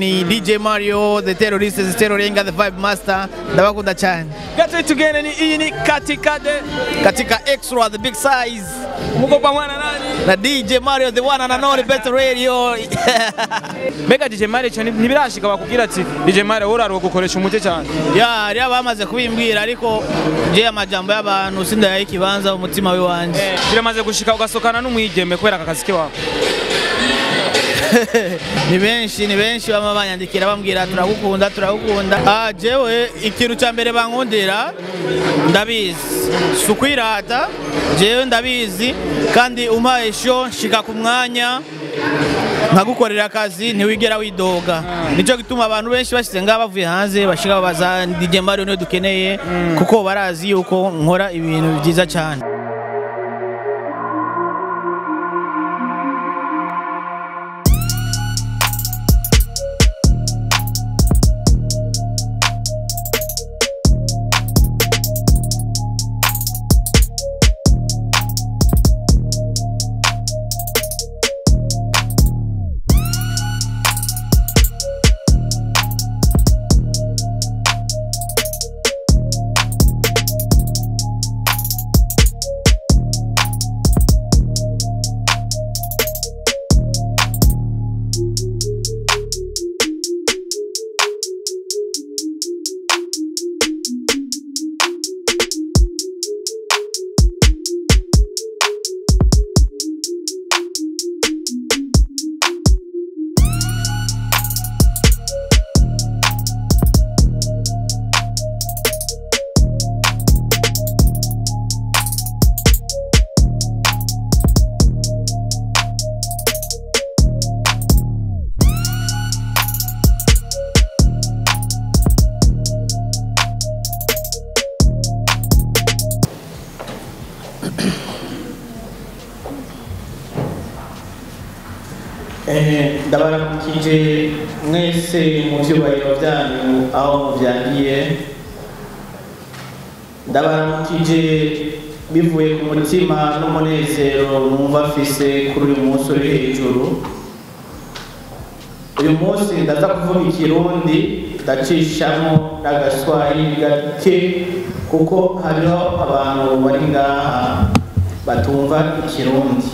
ni DJ Mario the terrorist the terroringa the vibe master ndabakunda cyane Gatwe tugene ni iyi ni katikade katika extra the big size umukobwa mwana nani na DJ Mario the one and only better radio mbega DJ Mario cyane ntibirashika bakubwira ati DJ Mario uraro gukoresha umuti cyane ya hari abamaze kubimbwira ariko je amajambo y'abantu sindayaha ikibanza umutima w'iwanje biramaze gushika ugasokana n'umwigeme kubera aka kazi kiwawe ni benshi ni benshi bama banyandikira bambwira turagukunda turagukunda ah jewe ikintu cya mbere bankundira ndabizi si ukwirata jewe ndabizi kandi umpaye sho nshika ku mwanya nkagukorera akazi ntiwigera widoga nicyo gituma abantu benshi bashyize ngaha bavuye hanze bashika babaza DJ Mario niyo dukeneye kuko barazi yuko nkora ibintu byiza cyane ndabaramukije mwese mu byubahiro byanyu aho mubyangiye ndabaramukije bivuye ku mutima n'umunezero numva afise kuri uyu munsi uri hejuru uyu munsi ndaza kuvuga ikirundi ndacishamo n'agaswahili gake kuko hariho abantu bari ngaha batumva ikirundi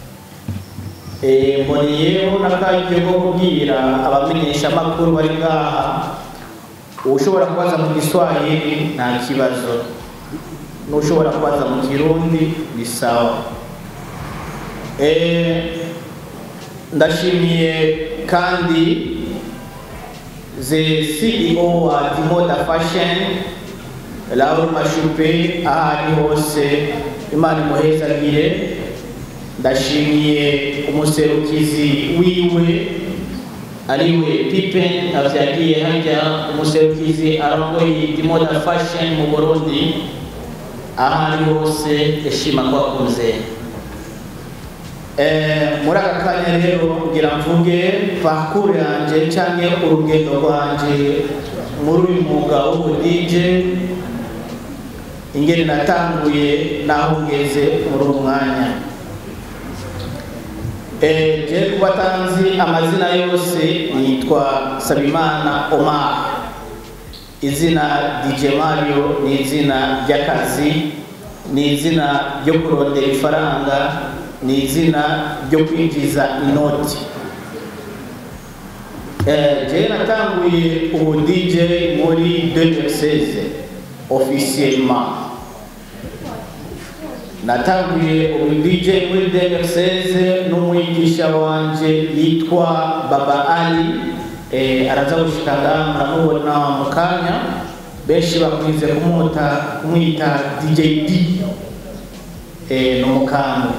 mboniyeho n'akanya ko kubwira abamenyesha amakuru bari ngaha ushobora kubaza mu giswahili nta kibazo n'ushobora kubaza mu kirundi ni sawa ndashimiye kandi the CEO wa Dimoda Fashion Laura Mashupe aho ari hose Imana imuhezagire ndashimiye umuserukizi wiwe ariwe pipe avyagiye harya umuserukizi arongoye dimoda fashion mu burundi aho ari hose yashima ko akunze muri aka kanya rero kugira mvuge pakuru yanje canke urugendo rwanje muri uyu mwuga w'ubudije ingene natanguye naho ngeze muri uwo mwanya je kubatanzi amazina yose nitwa Sabimana Omar izina DJ Mario ni izina ry'akazi ni izina ryo kurondera ifaranga ni izina ryo kwinjiza inoti je natanguye ubu DJ muri 2016 officiellement natanguye ubu DJ muri 2016 n'umwigisha wanje yitwa Baba Ali eh, araza gushika ngaha muramubona mu kanya benshi bakwize kumuta kumwita DJ D eh, n'umukambwe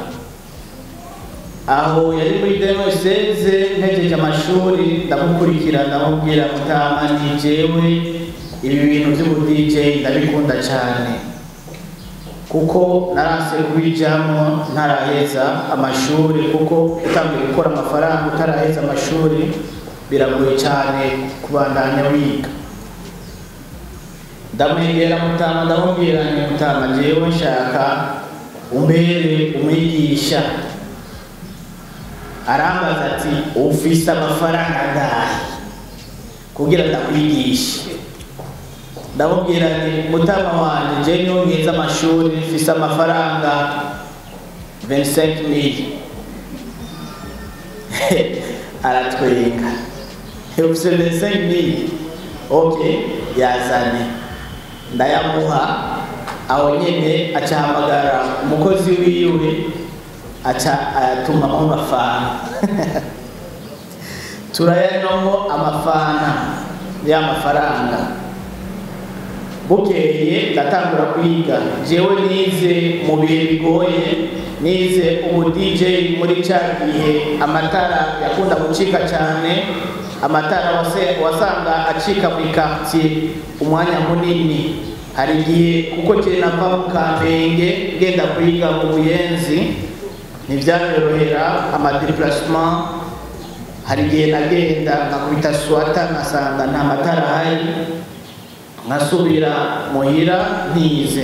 aho yari muri 2016 ntegeje amashuri ndamukurikira ndamubwira mutama ni jewe ibi bintu by'ubu DJ ndabikunda cyane kuko narase kubijamo ntaraheza amashuri kuko utangiye gukora amafaranga utaraheza amashuri biragoye cyane kubandanya wiga ndamwegera mutama ndamubwira ni mutama jewe nshaka umbere umwigisha arambaza ati ufise amafaranga angahe kugira ndakwigishe ndamubwira nti mutama wanjye je niho ngize amashuri mfise amafaranga 25000 aratwenga ufise 25000 okay yazane ndayamuha aho nyene acahamagara umukozi wiwe aca ayatumamo amafana turayanomwo amafana ya mafaranga bukeye ndatangura kwiga jewe nize mu bihe bigoye nize ubu dj muri ca gihe amatara yakunda gucika cyane amatara wase- wasanga acika mu ikartier umwanya munini hari igihe kuko kiri nava mu kamenge ngenda kwiga mu buyenzi ntibyanyorohera amadeplasement hari igihe nagenda nkakubita swata nkasanga nta matara ahari nkasubira muhira ntize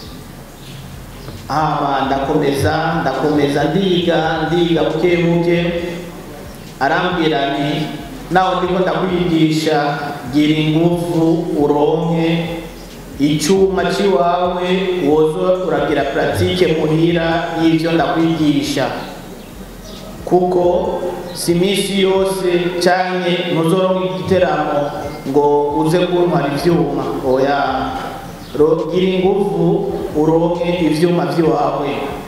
hama ndakomeza ndakomeza ndiga ndiga buke buke arambwira ni nawe ndiko ndakwigisha gira ingufu uronke icyuma cy'iwawe woza uragira puratike muhira y'ibyo ndakwigisha kuko si iminsi yose cyane ntuzoronka igiteramo ngo uze kuntwara ibyuma oya Ro- gira ingufu uronke ibyuma by'iwawe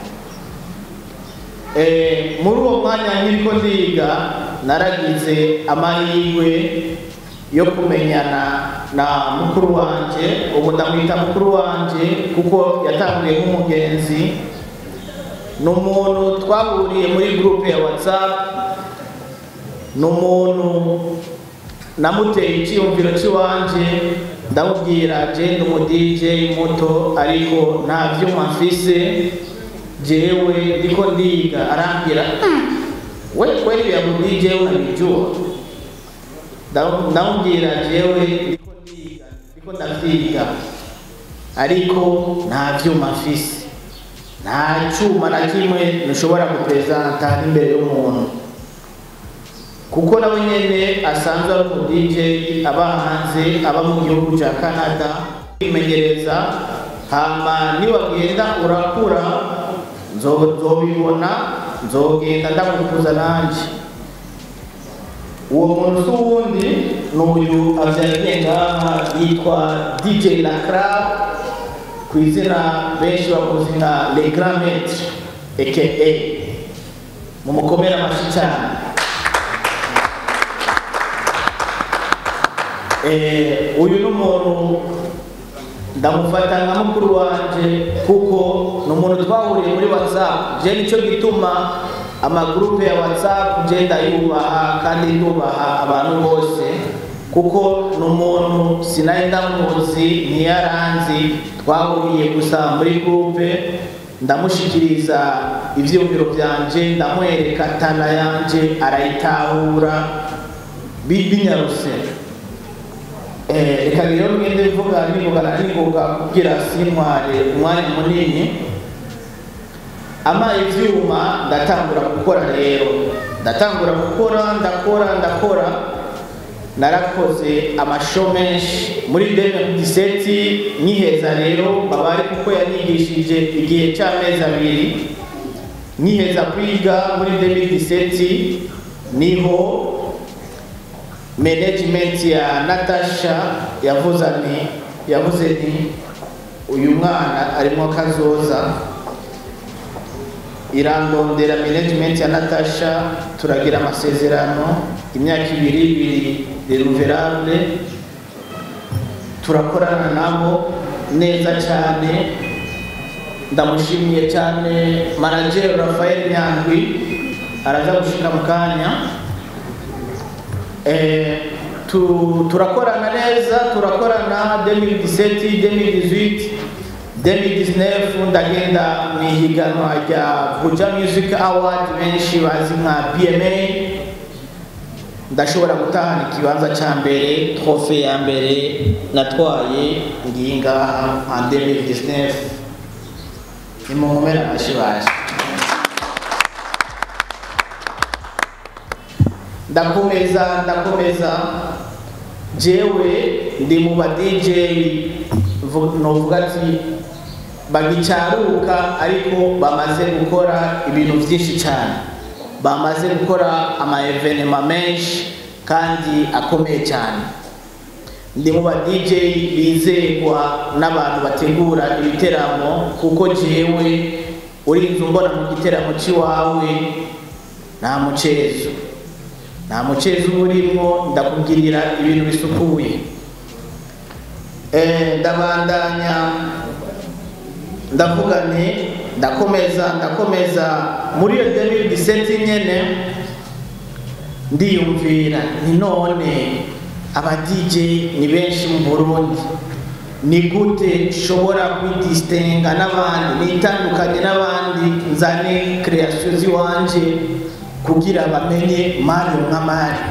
Eh, muri uwo mwanya nk'iriko ndiga naragize amahirwe yo kumenyana na mukuru wanje ubu ndamwita mukuru wanje kuko yatanguye nk'umugenzi ni umuntu twahuriye muri gurupe ya whatsapp ni umuntu namuteye icyiyumviro cy'iwanje ndamubwira je ndi umu DJ muto ariko nta vyuma mfise jewe ndiko ndiga arambwira "Mm, we kweli ya mu DJ unabijua Ndam- ndamubwira jewe ndiko ndiga ndiko ndavyiga ariko nta vyuma mfise nta cyuma na kimwe ntushobora gupresenta imbere y'umuntu kuko nawe nyene asanzwe ari umu DJ aba hanze aba mu gihugu cya Canada kwimenyereza hama niwagenda urakura nzo- nzobibona nzogenda ndagukuza nanje uwo muntu si uwundi ni uyu avyariye ngaha yitwa DJ Lacra ku izina benshi bakuzi nka Le Grand Maître aka mumukomere amashyi cyane Eh, uyu ni umuntu ndamufata nka mukuru wanje kuko ni umuntu twahuriye muri whatsapp je nicyo gituma amagurupe ya whatsapp je ndayubaha kandi ndubaha abantu bose kuko ni umuntu sinari ndamuzi ntiyaranzi twahuriye gusa muri gurupe ndamushikiriza ivyiyumviro byanje ndamwereka tana yanje arayitahura bi- binyaruse Eh, reka rero mwende mvuga nivugana ningoga kugira sintware umwanya munini ama ivyuma ndatangura gukora rero ndatangura gukora ndakora ndakora narakoze amasho menshi muri 2017 nkiheza rero babari kuko yanyigishije igihe cy'amezi abiri nkiheza kwiga muri 2017 niho management ya Natasha yavuze ni yavuze ni uyu mwana arimo kazoza irandondera management ya Natasha turagira amasezerano imyaka ibiri ibiri renouvelable turakorana nabo neza cyane ndamushimiye cyane manager Rafael Nyandwi araza gushika mu kanya Eh, tu, turakorana neza turakorana 2017 2018 2019 ndagenda mu ihiganwa rya Buja Music Award benshi bazi nka BMA ndashobora gutahana ikibanza cya mbere trofe ya mbere natwaye ngiyi ngaha en 2019 ni mu mpera amashyi baje ndakomeza ndakomeza jewe ndi mu ba DJ vu- novuga ati bagicaruka ariko bamaze gukora ibintu byinshi cyane bamaze gukora ama evenema menshi kandi akomeye cyane ndi mu ba DJ bizerwa n'abantu bategura ibiteramo kuko jewe urinze umbona mu giteramo cy'iwawe nta mucezo nta mucezo uba urimo ndakubwirira ibintu bisukuye Eh, ndabandanya ndavuga nti ndakomeza ndakomeza muri iyo 2017 nyene ndiyumvira nti none aba DJ ni benshi mu Burundi ni gute nshobora kwidistinga n'abandi nitandukanye n'abandi nzane creation ziwanje kugira bamenye Mario nka Mario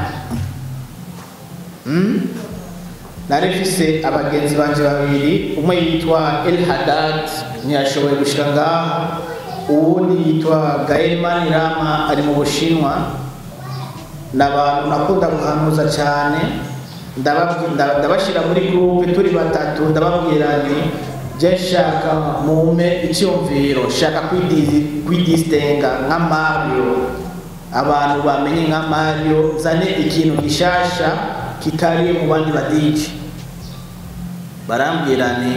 hmm? nari mfise abagenzi banje babiri umwe yitwa El Haddad ntiyashoboye gushika ngaha uwundi yitwa Gael Manirama ari mu Bushinwa ni abantu nakunda guhanuza cyane ndababwi- nda- ndabashira muri groupe turi batatu ndababwira nti je nshaka mume icyumviro shaka kwidi- kwidistinga nka Mario abantu bamenye nka Mario zane ikintu gishasha kitari mu bandi badiji barambwira ni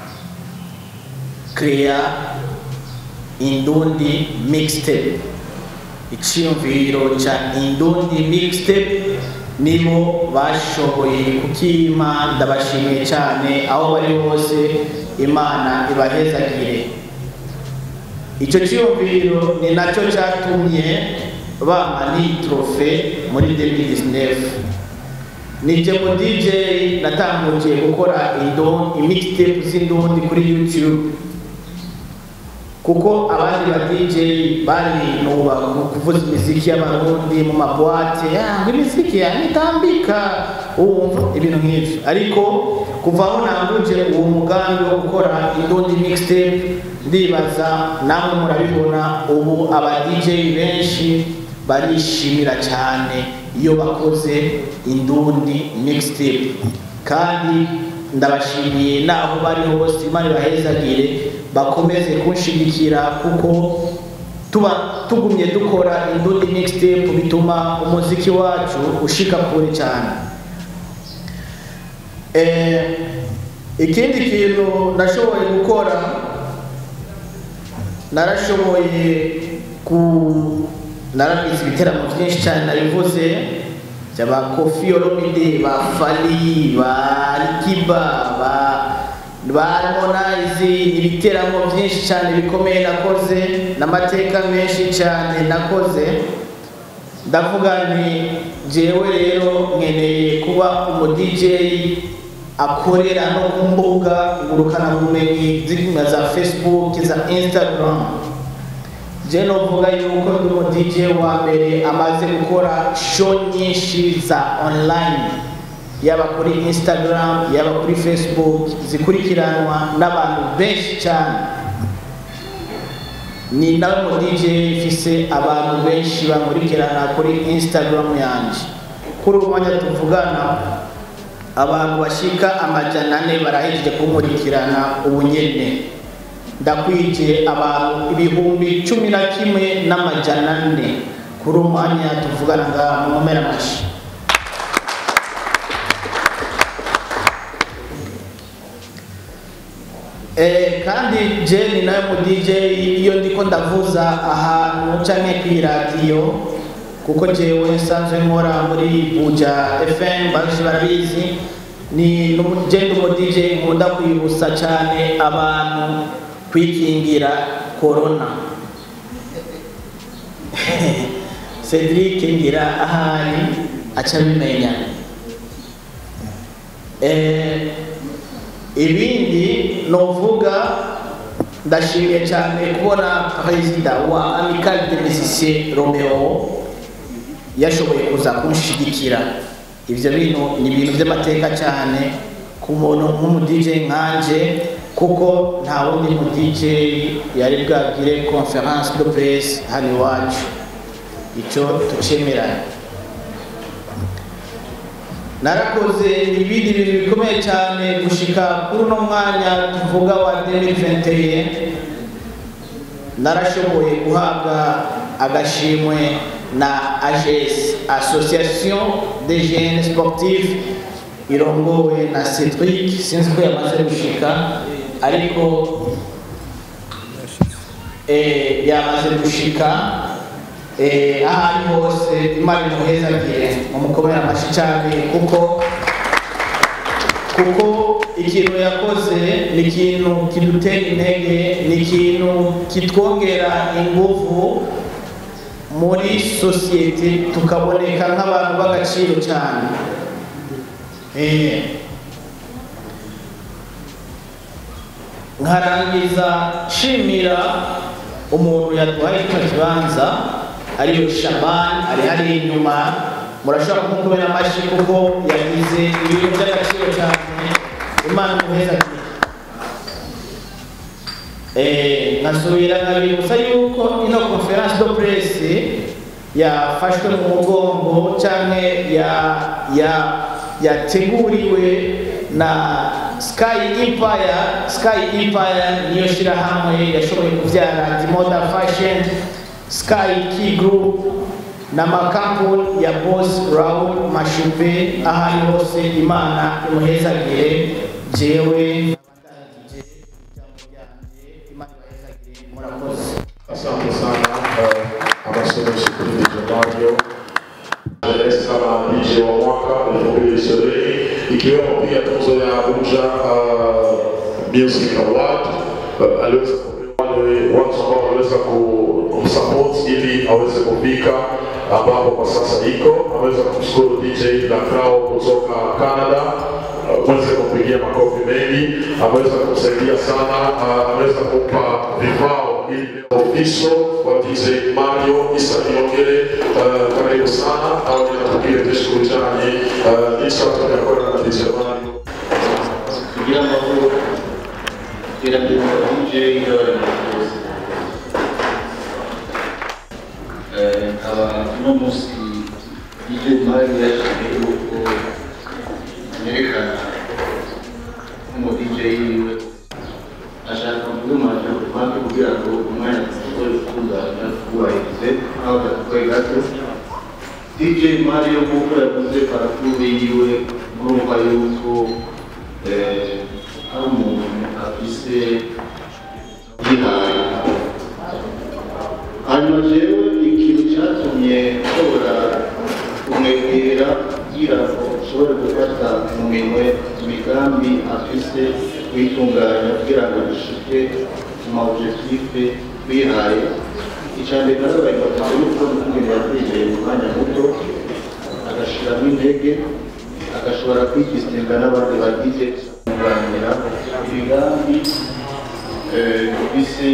crea indundi mixtape icyumviro cya indundi mixtape nibo bashoboye kukima ndabashimiye cyane aho bari hose imana ibahezagire icyo cyumviro ni nacyo cyatumye bampa n'iyi trofe muri 2019 nije mu DJ natanguye gukora indo imixtape z'indundi kuri YouTube kuko abandi ba DJ bari nuba mu kuvuza imiziki y'abarundi mu mabwate ngo imiziki yanitambika wumva ibintu nk'ivyo ariko kuva aho nanguje uwo mugambi wo gukora indundi mixtape ndibaza namwe murabibona ubu aba DJ benshi barishimira cyane iyo bakoze indundi mixtape kandi ndabashimiye naho bari hose imana ibahezagire bakomeze kunshigikira kuko tuba tugumye dukora indundi mixtape bituma umuziki wacu ushika kure cyane eh, ikindi kintu nashoboye gukora narashoboye ku narabizi ibiteramo byinshi cyane nabivuze byaba kofi olomide ba fali ba rikiba ba ba harmonize ibiteramo byinshi cyane bikomeye nakoze n'amateka menshi cyane nakoze ndavuga nti jewe rero nkeneye kuba umu DJ akorera no ku mbuga ngurukanabumenyi zirimo za Facebook za Instagram je novuga yuko ndi umu DJ wa mbere amaze gukora show nyinshi za online yaba kuri Instagram yaba kuri Facebook zikurikiranwa n'abantu benshi cyane ni nawe mu DJ mfise abantu benshi bankurikirana kuri Instagram yanje kuri ubu mwanya tuvugana abantu bashika amajana ane barahejeje kunkurikirana ubu nyene ndakwije abantu ibihumbi cumi na kimwe n'amajana ane kuri uwo mwanya tuvugana ngaha mu mpera amashi Eh, kandi je ni nawe mu DJ iyo ndiko ndavuza ahantu canke kw'iradiyo kuko jewe nsanzwe nkora muri Buja FM baje barabizi ni numu- je ndi umu DJ nkunda kwibutsa cyane abantu kwikingira corona Cedric ngira ahari aca bimenya eh, ibindi novuga ndashimiye cyane kubona perezida wa amicale de musiciens romeo yashoboye kuza kunshigikira ivyo bintu ni ibintu by'amateka cyane ku muntu nk'umu DJ nkanje kuko nta wundi mu DJ yari bwagire conference de presse hano iwacu icyo tucemeranya narakoze ibindi bintu bikomeye cyane gushika kuri uno mwanya tuvuga wa 2021 narashoboye guhabwa agashimwe na AGS Association des Jeunes Sportifs irongowe na Cedric sinzi ko yamaze gushika ariko eh, yamaze gushika eh, aho ari hose imana imuhezagire mumukomere amashyi cyane kuko kuko ikintu yakoze ni ikintu kidutera intege ni ikintu kitwongera ingufu muri sosiyete tukaboneka nk'abantu b'agaciro cyane Eh. nkarangiza nshimira umuntu yaduhaye kino kibanza ariyo shabani ari hariya inyuma murashobora kumukubera amashyi kuko yagize ibintu by'agaciro cyane imana imuheza Eh, nkasubira nkabibutsa yuko ino conference de presse yafashwe mu mugongo cyangwa ya ya yateguriwe na Sky Empire Sky Empire niyo shirahamwe yashoboye kuvyara Dimoda Fashion Sky Key Group n'amakampuni ya Boss Raoul Mashupe aho ari hose Imana imuhezagire jewe murakoze Asante sana uh, amasomeshi kuri DJ Mario Rais kama DJ wa mwaka 2020 ikiwemo pia tuzo ya Abuja uh, Music Award uh, aliweza kupewa wale watu ambao waliweza kumsupport ili aweze kufika ambapo kwa sasa iko. Ameweza kumshukuru DJ Lakrao kutoka Canada uweze kumpigia makofi mengi, ameweza kumsaidia sana, uh, ameweza kumpa vifao ili official wa DJ Mario Isa Niongere, uh, karibu sana au ninatupia tishukuru cyane uh, licha tunakorana na DJ Mario kugira ngo iterambere mu DJ y'abari bose nkaba uno munsi DJ Mario yashimiye yuko yerekana nk'umu DJ yiwe ashaka kugumaje kubanza kugira ngo umwanya ushobore gutunganya wubahirize aho gatoya gato DJ Mario nk'uko yavuze parafure yiwe murumva yuko eh, ari umuntu afise yihaye hanyuma jewe ikintu cyatumye nshobora kumwegera kugira ngo nshobore gufata mu minwe imigambi afise kuyitunganya kugira ngo dushike mu maobjectife twihaye icambere narabaye batatu yuko n'ukungene yategeye mu mwanya muto agashiramo intege agashobora kwigistinga n'abandi bagize kunganira imigambi eh, bise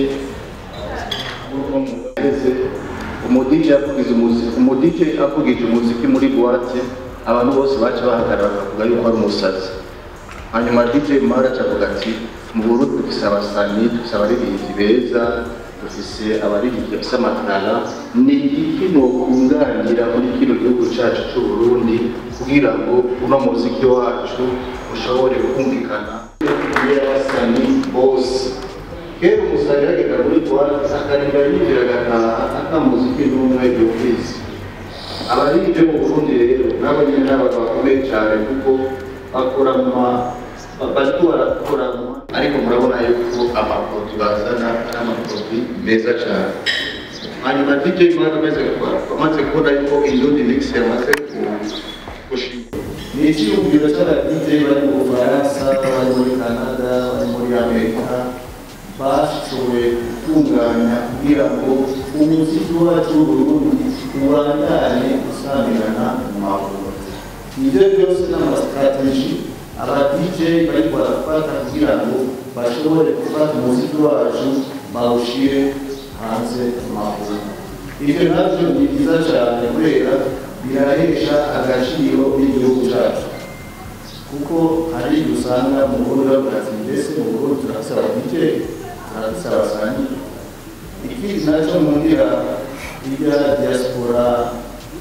umudije avugize umuziki umudije avugije umuziki muri buwate abantu bose baca bahagarara bakavuga yuko ari umusazi hanyuma DJ Mara acavuga ati mu Burundi dufise abasanyi dufise abaririmbyi beza dufise abaririmbyi bafise amatara ni iki nokunganira muri kino gihugu cacu c'u Burundi kugira ngo uno muziki wacu ushobore kumvikana y'abasanyi bose kera umusanyi yagenda muri buwate akarinda yinjira agataha ata muziki n'umwe yumvise abaririmbyi mu Burundi rero nabo nyene n'abantu bakomeye cane kuko bakora mu ma- bariko barakora mu ma- ariko murabona yuko amaproduit bazana ari amaproduit meza cane hanyuma DJ Mwana amaze gukora amaze kubona yuko Indundi Mix yamaze ku- gushika ni icyiyumviro cy'aba DJ bari mu Bufaransa bari muri Canada bari muri Amerika bashoboye gutunganya kugira ngo umuziki wacu w'Uburundi ubandanye usamirana mu mahoro ibyo byose n'amasitrategi aba DJ bari barafata kugira ngo bashobore gufata umuziki wacu bawushyire hanze mu mahoro ibyo nabyo ni byiza cyane kubera birahesha agaciro n'igihugu cyacu kuko hari igihe usanga mu Burundi bavuga ati mbese mu Burundi turasaba DJ turasaba abasanyi ikindi nacyo nkundira irya diaspora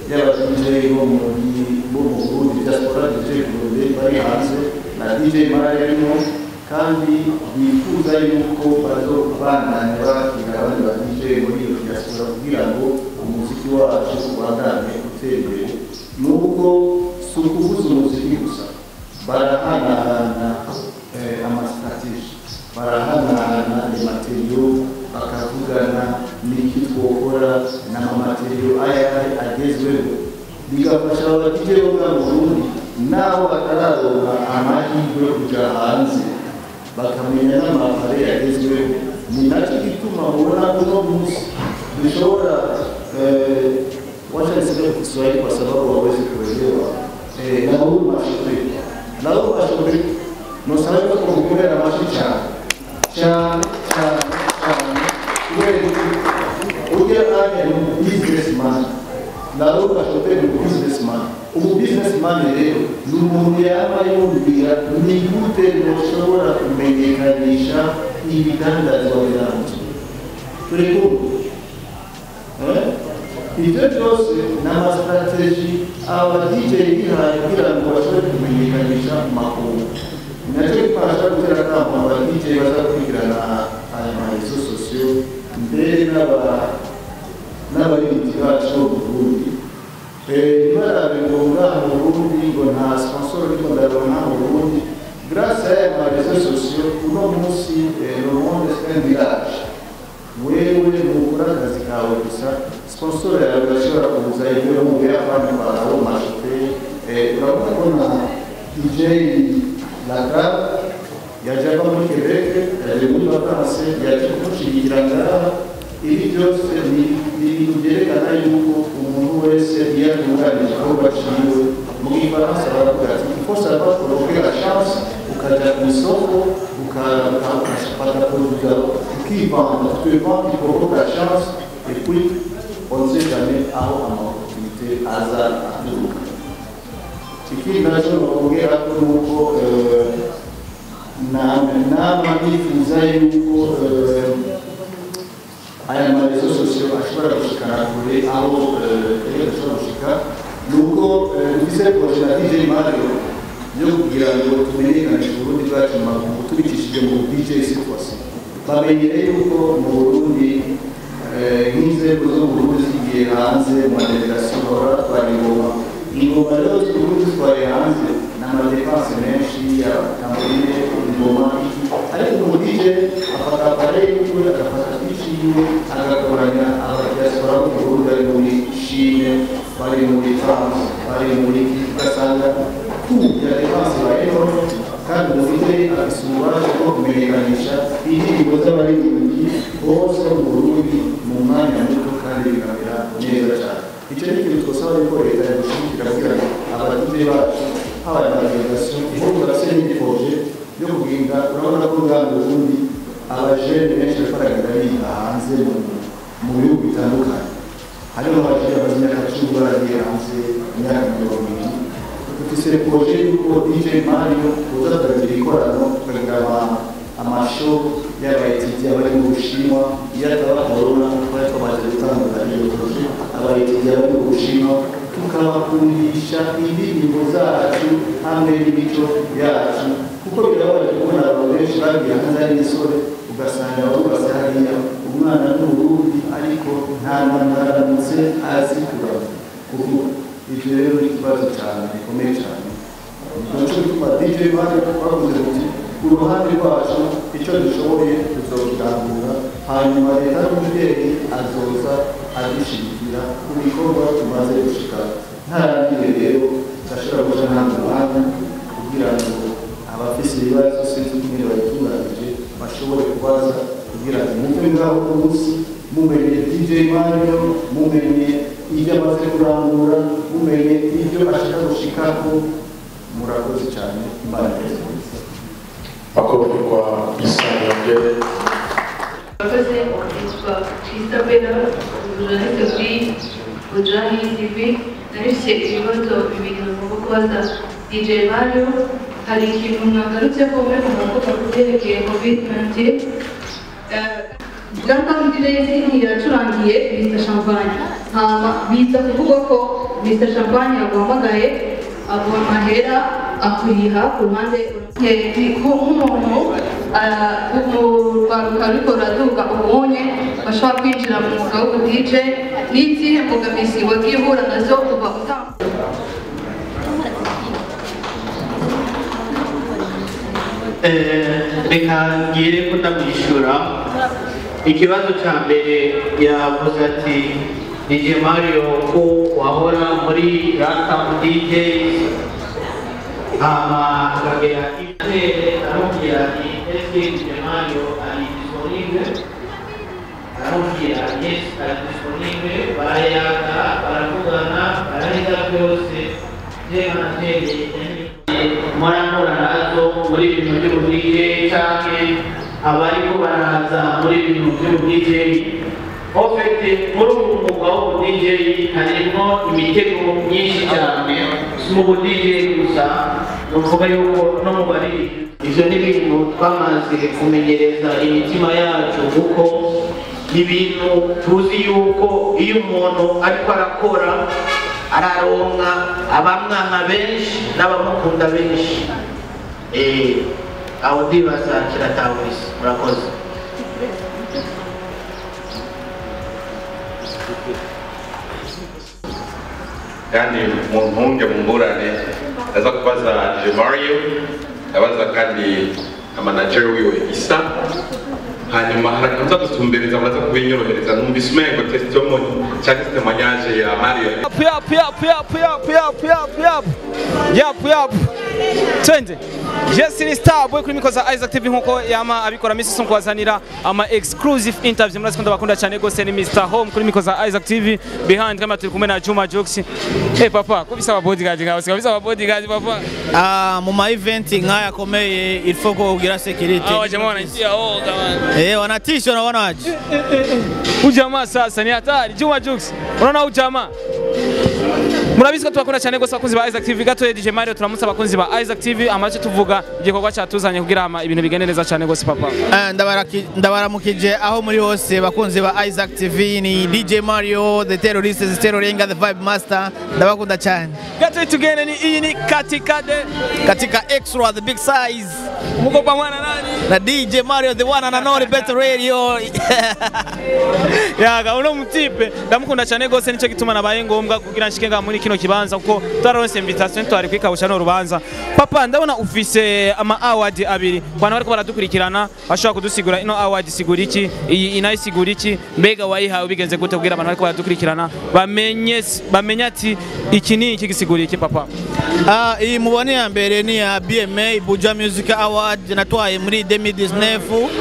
y'aba DJ bo mu bo mu Burundi diaspora DJ Burundi bari hanze na DJ Mari arimo kandi bifuza yuko bazobandanya bakira abandi ba DJ muri iyo diaspora kugira ngo umuziki wacu ubandanye utera imbere nubwo si ukuvuza umuziki gusa barahanahana eh, amasitrategi barahanahana amateriyo bakavugana n'iki twokora n'amateriyo ayari agezweho bigafasha abadije bo mu Burundi n'abo batararonka amahirwe yo kuja hanze bakamenya n'amapare yagezweho ni nacyo gituma mubona uno munsi dushobora eh, wacha niseme kwa Kiswahili kwa sababu hawezi kuelewa eh, na huu mashughuli na huu mashughuli nusabwe kumugurira amashi cyane cyane cyane cyane kubera ujya anya ni businessman na huu mashughuli ni businessman ubu businessman rero ni umuntu yaba yumvira ni gute ntushobora kumenyekanisha ibidandazwa byanjye turi kumwe Eh? ibyo byose ni amasitrategi aba DJ bihaye kugira ngo bashobore kumenyekanisha mu makungu ni nacyo bifasha gutera akamo aba DJ bazakurikirana aya marezo sosiyo mbere n'aba n'abaririmbyi bacu bo mu Burundi ntibarabe ngo ngaha mu Burundi ngo nta sponsor ariko ndabona mu Burundi grâce à aya marezo sosiyo uno munsi eh, le monde c'est un village wewe nukora akazi kawe gusa sponsor yawe urashobora kuza ibyo mu buyapani kwaraho mashope urabona ko na dj laka yaje ava muri quebec yaje muri vacances yaje kumushyigikira ngaha ibi byose ni ibintu byerekana yuko umuntu wese iyo atunganyije igikorwa cyiwe mu gifaransa baravuga ati il faut savoir provoquer la chance ukajya ku isoko ukafata produit ukivanga tu te vends tu provoques la chance et puis on ne sait jamais aho amaopportunité aza aturuka ikindi nacyo bakubwira ko nuko nama nifuza yuko aya marezo sosiyo ashobora gushikana kure aho rero ashobora gushika nuko dufise proje na dj mario yo kugira ngo tumenyekanishe uburundi bwacu mu makungu tubikishije mu dj situation bamenyere yuko mu burundi nk'inzego zo mu burundi zigiye hanze mu madelegasiyo bahora batwara ingoma ingoma rero z'uburundi zitwaye hanze ni amadepanse menshi amatamburine ingoma ariko umu dj afata apareye yiwe agafata twiciwe agakoranya abadiaspora bo mu burundi bari muri chine bari muri france bari muri ugasanga ya depanse bayeho kandi umufite afise ububasha bwo kumenyekanisha indirimbo z'abaririmbyi bose bo mu burundi mu mwanya muto kandi bikamera neza cyane icyo ni ikintu twasaba yuko leta yadushigikira kugira ngo abadije bacu haba amadelegasiyo bo turafise n'indi proje yo kuginga urabona ko ngaha mu burundi abajene benshi bariko baragenda biga hanze mu bihugu bitandukanye hariho abajene bamaze imyaka cumi baragiye hanze imyaka mirongo ibiri dufise proje yuko dj mario tuza turagira ikorano tukagira amasho y'abaetidi abari mu bushinwa iyo ataba corona twari twamaze gutandukanya iyo proje abaetidi abari mu bushinwa tukabakundisha indirimbo zacu hamwe n'imico yacu kuko birabaje kubona abantu benshi bagiye hanze ari imisore ugasanga barubatse hariya umwana n'uburundi ariko nta muntu aramutse azi kuvuga ibyo rero ni ikibazo cyane gikomeye cyane nicyo gituma dj bari bavuze muti ku ruhande rwacu icyo dushoboye tuzokirangura hanyuma leta y'umubyeyi azoza adushyigikira ku bikorwa tumaze gushika ntarangiye rero ndashobora guca nta mwanya kugira ngo abafise ibibazo sinzi kumwe babitunganyije bashobore kubaza kugira ngo muve ngaho ku munsi mumenye dj mario mumenye ibyo amaze kurangura mumenye ibyo ashaka gushikako murakoze cyane imana neza Makofi kwa Isani Ongere. Murakoze yitwa Christabella journaliste kuri Ujani TV narifite ibibazo bibiri ngomba kubaza DJ Mario hari ikintu mwagarutse ko muri kuvuga ku byerekeye COVID-19 Grand Prix Racing yacurangiye bita champagne hama biza kuvuga ko Mr Champagne yaguhamagaye aguha amahera akuriha ku ruhande Eh, ni ku- nk'umuntu ah, mu rwaruka ruriko ruraduga ubunye bashobora kwinjira mu mwuga w'ubudj n'izihe mbogamizi wagiye uhura nazo kuva utangira reka ngire ko ndamwishyura ikibazo cya mbere yavuze ati DJ Mario ko wahora muri Rata DJ hama akagera itere aramubwira ati ese DJ Mario ari disponible aramubwira yes ari disponible barayaga baravugana barahiga byose je manateye muranura nazo muri bintu by'ubudije canke abariko baraza muri bintu by'ubudije ofete muri ubu mwuga w'ubudije harimwo imitego myinshi cyane si mu budije gusa nuvuga yuko no mu bari ivyo ni ibintu twamaze kumenyereza imitima yacu kuko ni ibintu tuzi yuko iyo umuntu ariko arakora araronka abamwanka benshi n'abamukunda benshi Eh, aho ndibaza kiratahuriza murakoze kandi mu ntunge mu mburane aza kubaza je mario abaza kandi na manager wiwe isa hanyuma harakanza gutumbereza muraza kubinyorohereza numvise umengo testimony cyangwa témoignage ya mario Yap, yap, yap, yap, yap, yap, yap, yap. Yap, yap. Twende. Jesse ni star boy kuri mikoza Isaac TV nkuko yama abikora misi son kwazanira ama exclusive interview murazi kunda bakunda cyane gose ni Mr Home kuri mikoza Isaac TV behind kama turi kumwe na Juma Jokes. Eh papa, kubisa aba bodyguard ngaho, kubisa aba bodyguard papa. Ah, mu ma event nk'aya akomeye il faut ko ugira security Hawa jamaa wanaishia oh kama. eh wanatisha unaona waje Ujamaa sasa ni hatari. Juma Jokes. Unaona ujamaa? murabizi ko tubakunda cyane gose abakunzi ba Isaac TV gato DJ Mario turamutse abakunzi ba Isaac TV amaze tuvuga igikorwa cyatuzanye kugira ama ibintu bigende neza cyane gose papa Eh, ndabaraki- ndabaramukije aho muri hose bakunzi ba Isaac TV ni DJ Mario the terrorist the terroringa the vibe master ndabakunda cyane gato tugende ni iyi ni katikade katika extra the big size mugopa mwana nani na DJ Mario the one and only better radio yaga uno mutipe ndamukunda cyane gose nicyo gituma nabaye ngombwa kugira nshike nga muri kino kibanza kuko twaronse invitation twari kwikabusha no rubanza papa ndabona ufise ama award abiri kwana bariko baradukurikirana bashobora kudusigura ino award sigura iki iyi inayisigura iki mbega wayihawe bigenze gute kugira abantu bariko baradukurikirana bamenye bamenye ati iki ni iki gisigura iki papa Ah, iyi mubone ya mbere ni ya BMA Buja Music Award natwaye muri 2019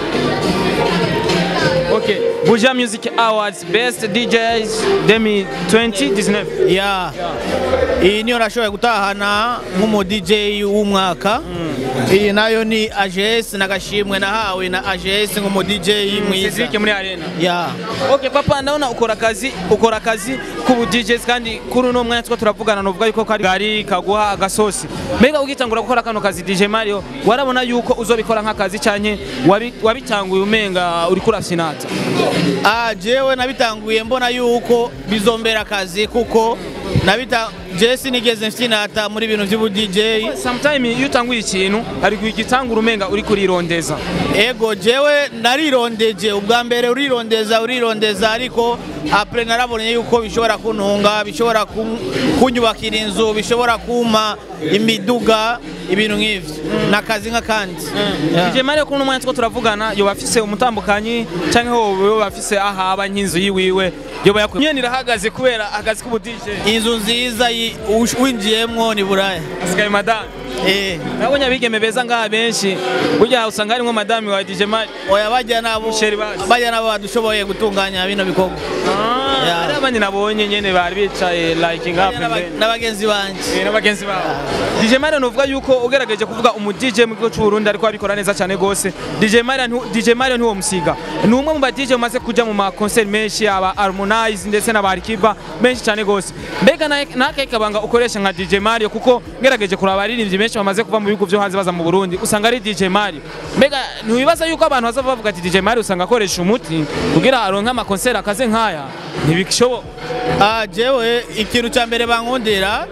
okay Buja Music Awards Best DJs 2020 ya iyi niyo nashoboye gutahana nk'umu DJ w'umwaka iyi nayo ni AGS n'agashimwe nahawe na AGS nk'umu DJ mwiza Cedric muri arena ya Okay papa ndabona ukora akazi ukora akazi k'ubu DJs kandi kuri uno mwanya two turavugana novuga yuko kari gari kaguha agasosi mbega ugitangura gukora kano kazi DJ Mario warabona yuko uzobikora nk'akazi canke wabi- wabitanguye umenga uriko urasinata Ah, jewe nabitanguye mbona yuko bizombera akazi kuko nabita je sinigeze mfinata muri bintu by'ubu DJ sometime iyo utanguye ikintu hari kugitangura umenga uri kurirondeza ego jewe narirondeje ubwa mbere urirondeza urirondeza ariko apre narabonye yuko bishobora kuntunga bishobora kun- kunyubakira inzu bishobora kuma imiduga ibintu nk'ivyo nakazi nk'akandi Yeah. DJ Mario kuri uno mwanya two turavugana yoba afise umutambukanyi canke hoba yoba afise ahaba nk'inzu yiwiwe yoba yakwiye nyene irahagaze kubera akazi k'ubu DJ inzu nziza yi- ush- winjiyemwo ni buraya asigaye madame eh nabonye abigeme beza ngaha benshi burya usanga harimwo madame wa DJ Mario oya bajya nabo Michel Bazi. bajya nabo badushoboye gutunganya bino bikorwa Yeah. hari abandi nabonye nyene bari bicaye like ngaha N'aba- pembeni n'abagenzi banje Eh, n'abagenzi babo DJ Mario nuvuga yuko ugerageje kuvuga umu DJ mu gihugu cy'u Burundi ariko abikora neza cyane gose DJ Mario ntu- DJ Mario ntiwo musiga ni umwe mu ba DJ umaze kuja mu ma concert menshi aba Harmonize ndetse na Barikiba menshi cyane gose mbega na- nakahe kabanga ukoresha nka DJ Mario kuko ngerageje kuraba abaririmbyi benshi bamaze kuva mu bihugu byo hanze baza mu Burundi usanga ari DJ Mario mbega ntiwibaza yuko abantu bazava bavuga ati DJ Mario usanga akoresha umuti kugira aronke ama concert akaze nkaya ntibishoboka Ah, jewe ikintu cya mbere bankundira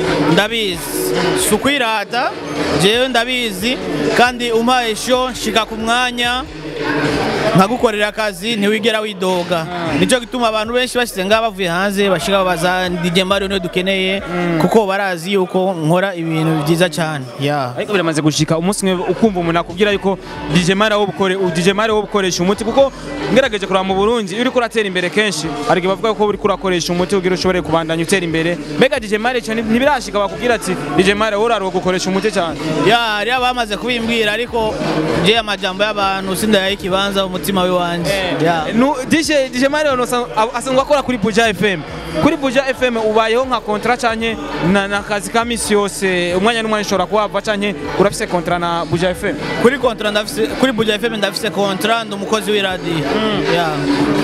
ndabizi si ukwirata jewe ndabizi kandi umpaye sho nshika ku mwanya nkagukorera akazi ntiwigera widoga nicyo gituma abantu benshi bashyize ngaha bavuye hanze bashika babaza DJ Mario niyo dukeneye kuko barazi yuko nkora ibintu byiza cyane yeah. ariko biramaze gushika umunsi umwe ukumva umuntu akubwira yuko DJ Mari wo bukore DJ Mari wo bukoresha umuti kuko ngerageje kuraba mu Burundi iyo uriko uratera imbere kenshi hari igihe bavuga ko uriko urakoresha umuti kugira ushobore kubandanya utera imbere mbega DJ Mari cyane ntibirashika bakubwira ati DJ Mari wowe uraruha gukoresha umuti cyane ya hari abamaze kubimbwira ariko je amajambo y'abantu sindayaha ikibanza umutima w'iwanje yeah. Nu- DJ DJ Mari asanzwe akora kuri Buja FM kuri Buja FM ubayeho nka kontra canke na, na kazi ka misi yose umwanya n'umwanya ushobora kuhava canke urafise kontra na Buja FM kuri kontra ndafise kuri Buja FM ndafise kontra ndi umukozi w'iradiyo yeah.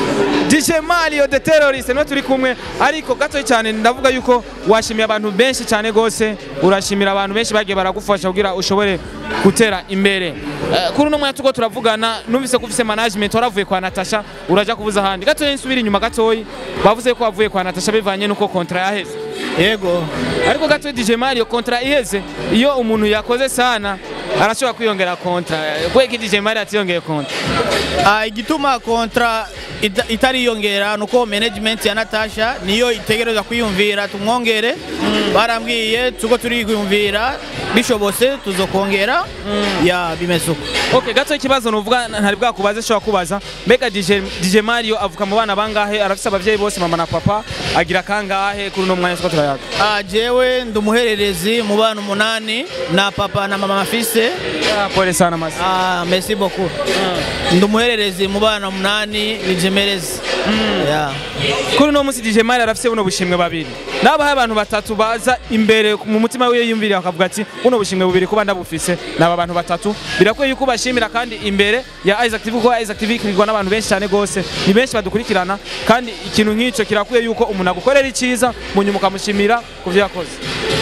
DJ Mario the terrorist niwe turi kumwe ariko gato cyane ndavuga yuko washimiye abantu benshi cyane gose urashimira abantu benshi bagiye baragufasha kugira ushobore gutera imbere Eh, kuri uno mwanya tuko turavugana numvise ko ufise management waravuye kwa Natasha uraja kubuza ahandi gato nsubira inyuma gatoyi bavuze ko wavuye kwa Natasha bivanye nuko kontra yaheze yego ariko gato DJ Mario kontra iheze iyo umuntu yakoze sana arashobora kwiyongera kontra kweki DJ Mario atiyongeye kontra Ah, igituma kontra ita- itariyongera nuko management ya Natasha niyo itegereza kwiyumvira tumwongere barambwiye tuko turiyumvira bishobose tuzokongera ya bimeze uko Okay, gato ikibazo nuvuga ntari bwakubaze shobora kubaza mbega DJ, DJ Mario avuka mu bana bangahe arafise abavyeyi bose mama na papa agira kangahe kuri uno mwanya tuko turayaga Ah, jewe ndi umuhererezi mu bana umunani na papa na mama afise Ah, pole sana masi Ah, merci beaucoup ndi umuhererezi mu bana umunani bijemerezi yeah. kuri uno munsi DJ Mario arafise buno bushimwe babiri nabahaye abantu batatu baza imbere mu mutima wiwe yumvira bakavuga ati buno bushimwe bubiri kuba ndabufise naba abantu batatu birakwiye yuko bashimira kandi imbere ya Isaac TV kuko Isaac TV ikirwa n'abantu benshi cyane gose ni benshi badukurikirana kandi ikintu nk'ico kirakwiye yuko umuntu agukorera iciza mu nyuma ukamushimira ku vyo yakoze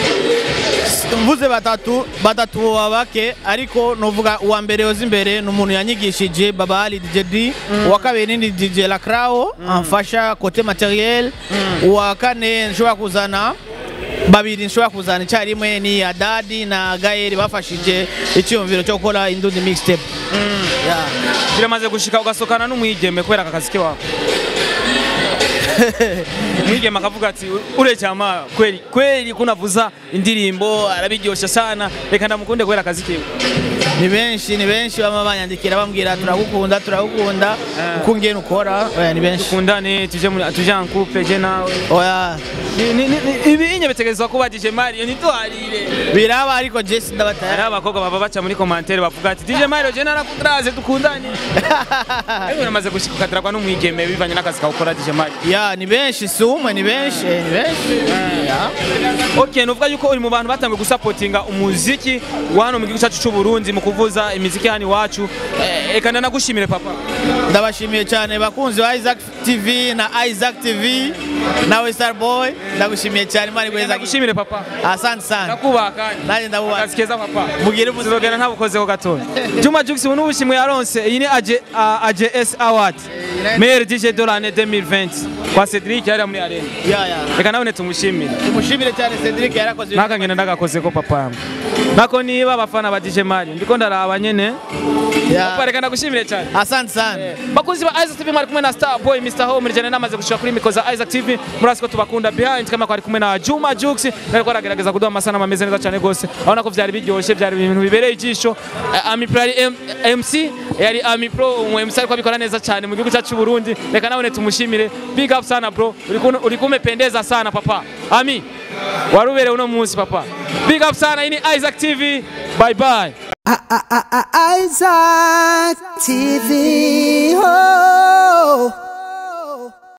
mvuze batatu batatu baba bake ariko nuvuga uwa mbere yoza imbere ni umuntu yanyigishije baba ali DJ D uwa kabiri ni DJ Lacrao amfasha kote materiel uwa kane nshobora kuzana babiri nshobora kuzana icyarimwe ni Adadi na Gael bafashije icyumviro cyo gukora indundi mixtape yeah. biramaze gushika ugasokana n'umwigeme kubera aka kazi kiwawe umwigeme akavuga ati ure cyama kweli kweli kunavuza indirimbo arabiryosha sana reka ndamukunde kubera akazi kiwe ni benshi ni benshi bama banyandikira bambwira turagukunda turagukunda uko ngene ukora oya ni benshi dukundane tuje muri tuje en couple je nawe oya Ni- ni- ni- ibi inye bitegerezwa kuba DJ Mario ntitwarire biraba ariko Jesse hari ndabataya abakobwa baba baca muri commentaire bavuga ati DJ Mario je narakundraze dukundane ariko namaze gushika ukadiragwa n'umwigeme bivanye n'akazi kawe ukora DJ Mario ya ni benshi si umwe ni benshi ni benshi Ya. Okay, nuvuga yuko uri mu bantu batangiye gusapotinga umuziki wa hano mu gihugu cyacu cy'u Burundi mu kuvuza imiziki hano iwacu. Eh, Reka ndanagushimire papa. ndabashimiye cyane bakunzi ba Isaac TV na Isaac TV nawe Starboy ndagushimiye cyane imana igweza Ndagushimire papa. asante sana Ndakubaha kandi. nanjye ndabubaha Akazi keza papa. mugire ubuzima Uzogenda ntabukozeho gatoya. Juma Jux ubu n'ubushimwe yaronse. Iyi ni AJ uh, AJS Award. Meilleur DJ de l'année 2020 kwa Cedric yari muri arena. ya ya Reka nawe tumushimire. tumushimire cyane Cedric yarakoze ibintu Nakangenda ndagakoze ko papa yangu. Nako niba abafana ba DJ Mario ndiko ndaraba nyene. Ya. Papa reka ndagushimire cyane. asante sana bakunzi ba Isaac TV mwari kumwe na Star Boy Mr Home rijana namaze gushika kuri mikoza Isaac TV murasi ko tubakunda behind kama kwari kumwe na Juma Jux nariko aragerageza kuduha amasana ameze neza cyane gose abona ko vyari biryoshye byari ibintu bibereye ijisho Eh, Ami Pro yari M- MC yari Ami Pro umu MC ariko abikora neza cyane mu gihugu cyacu cy'u Burundi reka nawe tumushimire big up sana bro uri kun- uri kumependeza sana papa Ami waruberewe uno munsi papa big up sana ini Isaac TV bye bye Isaac TV.